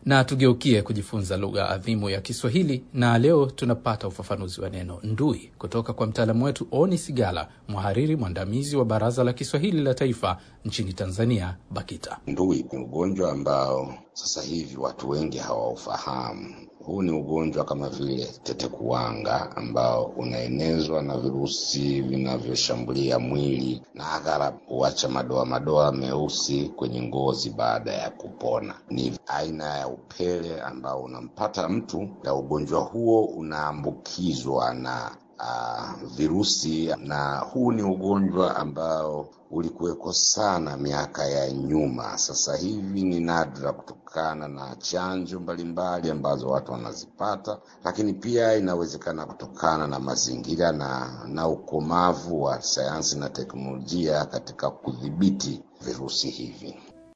Na tugeukie kujifunza lugha adhimu ya Kiswahili, na leo tunapata ufafanuzi wa neno ndui kutoka kwa mtaalamu wetu Oni Sigala, mhariri mwandamizi wa Baraza la Kiswahili la Taifa nchini Tanzania, BAKITA. Ndui ni ugonjwa ambao sasa hivi watu wengi hawaufahamu. Huu ni ugonjwa kama vile tetekuwanga ambao unaenezwa na virusi vinavyoshambulia mwili na aghalabu huacha madoa madoa meusi kwenye ngozi baada ya kupona. Ni aina ya upele ambao unampata mtu, na ugonjwa huo unaambukizwa na uh, virusi, na huu ni ugonjwa ambao ulikuweko sana miaka ya nyuma. Sasa hivi ni nadra kutokana na chanjo mbalimbali ambazo watu wanazipata, lakini pia inawezekana kutokana na mazingira na, na ukomavu wa sayansi na teknolojia katika kudhibiti virusi hivi.